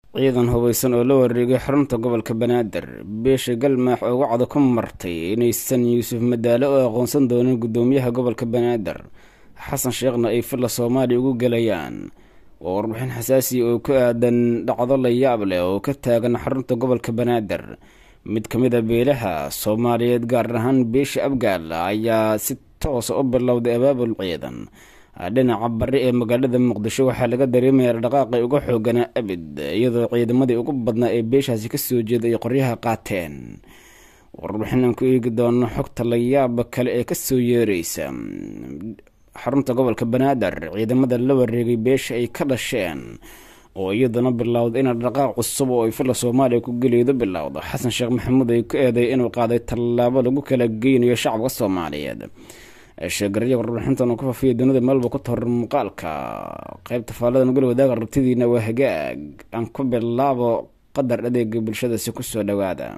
ciidan hubaysan oo la wareegay xarunta gobolka banaadir beesha galmaax oo wacda ku martay inaysan yuusuf madaale oo aqoonsan doonin guddoomiyaha gobolka banaadir xasan sheekhna ay filla soomaaliya ugu gelayaan waa warbixin xasaasi oo ku aadan dhacdo la yaab leh oo ka taagan xarunta gobolka banaadir mid ka mid a beelaha soomaaliyeed gaar ahaan beesha abgaal ayaa si toosa u bilowday abaabul ciidan dhinaca bari ee magaalada muqdisho waxaa laga dareemaya dhaqaaqay uga xooganaa abid iyadoo ciidamadii ugu badnaa ee beeshaasi kasoo jeeda ay qoryaha qaateen warbixin aan ku eegi doono xogta layaaba kale ee kasoo yeereysa xarunta gobolka banaadir ciidamada la wareegay beesha ay ka dhasheen oo iyaduna bilowda ina dhaqaaq cusub oo ay filla soomaaliya ku geliydo bilowdo xasan sheekh maxamuud ay ku eeday inuu qaaday tallaabo lagu kala geynayo shacabka soomaaliyeed sheegaraya warbixintan oo ku faafiya dunida meelba ku tahor muuqaalka qeybta faallada nugala wadaaga rabtidiina waa hagaag aan ku bilaabo qadar adeega bulshadasi kusoo dhowaada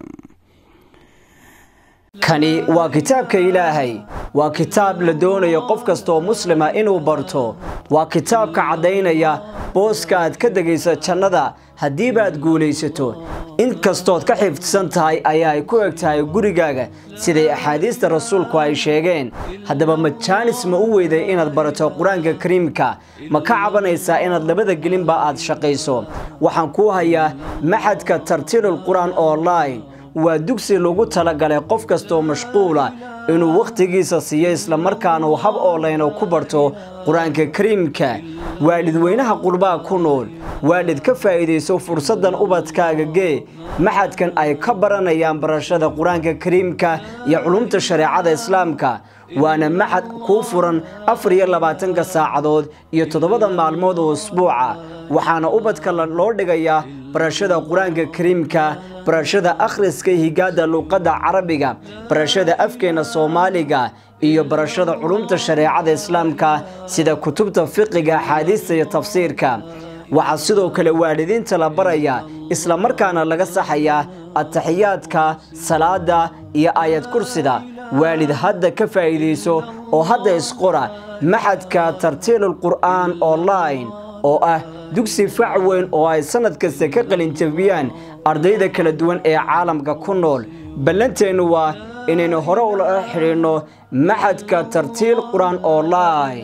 kani waa kitaabka ilaahay waa kitaab la doonayo qof kastaoo muslima inuu barto waa kitaabka caddaynaya booska aad ka degaysa jannada haddiibaad guulaysato in kastood ka xifdsan tahay ayaa ay ku eg tahay gurigaaga siday axaadiista rasuulku ay sheegeen haddaba majaanis ma u weyday inaad barato qur-aanka kariimka ma ka cabanaysaa inaad labada gelinba aad shaqayso waxaan kuu hayaa maxadka tartiilul qur-aan online waa dugsi lagu talagalay qof kastaoo mashquula inuu wakhtigiisa siiyo islamarkaana uu hab oolayno ku barto qur-aanka kariimka waalidweynaha qurbaha ku nool waalid ka faa'iidayso fursaddan ubadkaaga gee maxadkan ay ka baranayaan barashada qur-aanka kariimka iyo culumta shareecada islaamka waana maxad kuu furan afar iyo labaatanka saacadood iyo toddobada maalmood oo usbuuca waxaana ubadka loo dhigayaa barashada qur-aanka kariimka barashada akhriska higaada luuqadda carabiga barashada afkeena soomaaliga iyo barashada culumta shareecada islaamka sida kutubta fiqiga axaadiista iyo tafsiirka waxaa sidoo kale waalidiinta la baraya islamarkaana laga saxayaa ataxiyaadka salaada iyo aayad kursida waalid hadda ka faa'iidayso oo hadda isqora maxadka tartiilul qur'aan online oo ah dugsi fac weyn oo ay sannad kasta ka qalinjabiyaan ardayda kala duwan ee caalamka ku nool ballanteennu waa inaynu hore ula xidhiidhno maxadka tartiil qur-aan online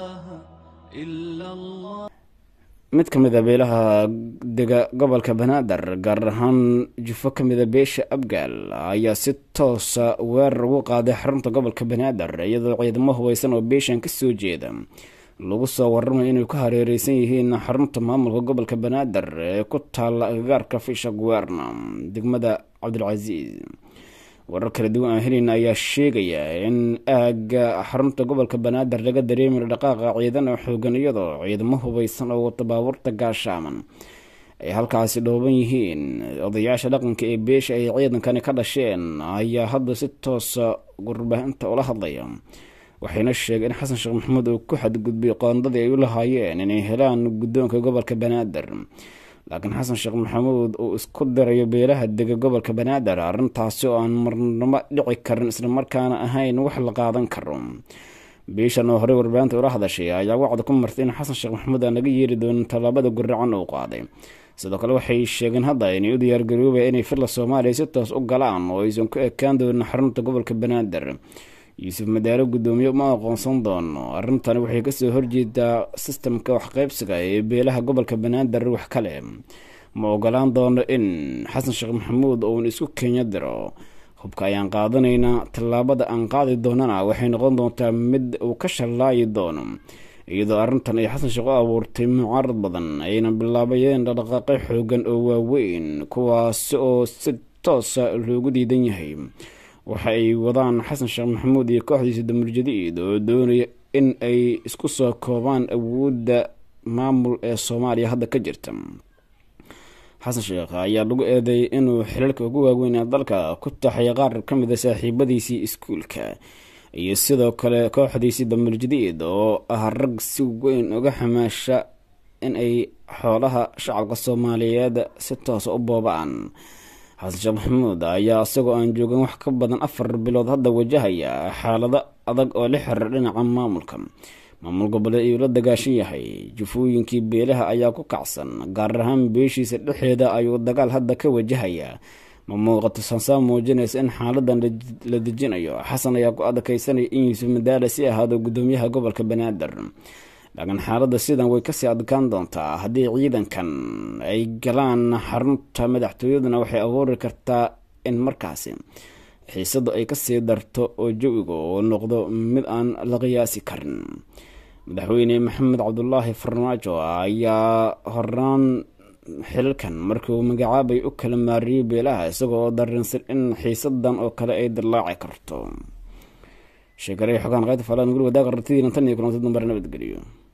mid ka mid a beelaha dega gobolka banaadir gaar ahaan jufo ka mida beesha abgaal ayaa si toosa weerar ugu qaaday xarunta gobolka banaadir iyadoo ciidamo hubaysan oo beeshan kasoo jeeda lagu soo waramayo inay ku hareereysan yihiin xarunta maamulka gobolka banaadir ee ku taala agagaarka fisha guwerna degmada cabdilcasiis warar kala duwan aan helin ayaa sheegaya in aaga xarunta gobolka banaadir laga dareemayo dhaqaaqa ciidan oo xoogan iyadoo ciidamo hubaysan oo wata baabuurta gaashaaman ay halkaasi dhooban yihiin odayaasha dhaqanka ee beesha ay ciidankani ka dhasheen ayaa hadda si toosa warbaahinta ula hadlaya waxayna sheegeen in xasan sheekh maxamuud uu ku xadgudbay qoondadii ay u lahaayeen inay helaan guddoonka gobolka banaadir laakiin xasan sheekh maxamuud uu isku dirayo beelaha dega gobolka banaadir arrintaasi oo aan marnamo dhici karin islamarkaana ahayn wax la qaadan karo beeshan oo horey warbaahinta ula hadashay ayaa wacda ku martay in xasan sheekh maxamuud aan laga yeeri doonin tallaabada guracan uu qaaday sidoo kale waxay sheegeen hadda inay u diyaargaroobaya inay filla soomaaliya si toos u galaan oo aysan ku ekaan doonin xarunta gobolka banaadir yuusuf madaalo guddoomiye ma aqoonsan doono arrintani waxay kasoo horjeedaa sistamka waxqeybsiga ee beelaha gobolka banaadir wax kale ma ogolaan doono in xasan sheekh maxamuud uun isku kenya diro hubka ayaan qaadanaynaa tallaabada aan qaadi doonana waxay noqon doontaa mid uu ka shallaayi doono iyadoo arrintan ay xasan sheekh u abuurtay mucaarad badan ayna bilaabayeen dhaqdhaqaaqyo xoogan oo waaweyn kuwaasi oo si toosa loogu diidan yahay waxa ay wadaan xasan sheekh maxamuud iyo kooxdiisa damuljadiid oo doonaya in ay isku soo koobaan awoodda maamul ee soomaaliya hadda ka jirta xasan sheekh ayaa lagu eedeeyay inuu xilalka ugu waaweynaa dalka ku taxay qaar ka mid a saaxiibadiisii iskuulka iyo sidoo kale kooxdiisii damuljadiid oo ah rag si weyn uga xamaasha in ay xoolaha shacabka soomaaliyeed si toosa u boobaan xasan sheekh maxamuud ayaa isagoo aan joogin wax ka badan afar bilood hadda wajahaya xaalado adag oo la xiriira dhinaca maamulka maamul goboleed ayuu la dagaashan yahay jufooyinkii beelaha ayaa ku kacsan gaar ahaan beeshiisa dhexeeda ayuu dagaal hadda ka wajahayaa ma muuqato sansaa muujinaysa in xaaladan la dejinayo xasan ayaa ku adkaysanaya in yuusuf madaale si ahaado gudoomiyaha gobolka banaadir laakiin xaaladda sidan way kasii adkaan doontaa haddii ciidankan ay galaan xarunta madaxtooyaduna waxay abuuri kartaa in markaasi xiisadu ay kasii darto oo jawiga oo noqdo mid aan la qiyaasi karin madaxweyne maxamed cabdulaahi farmaajo ayaa horaan xilalkan markii uu magacaabay u kala maariyey beelaha isagoo darinsan in xiisadan oo kale ay dillaaci karto sheekaray xogaan qayd falan guri wadaaga rartidiina tan iyo kulantad nambar nabadgeliyo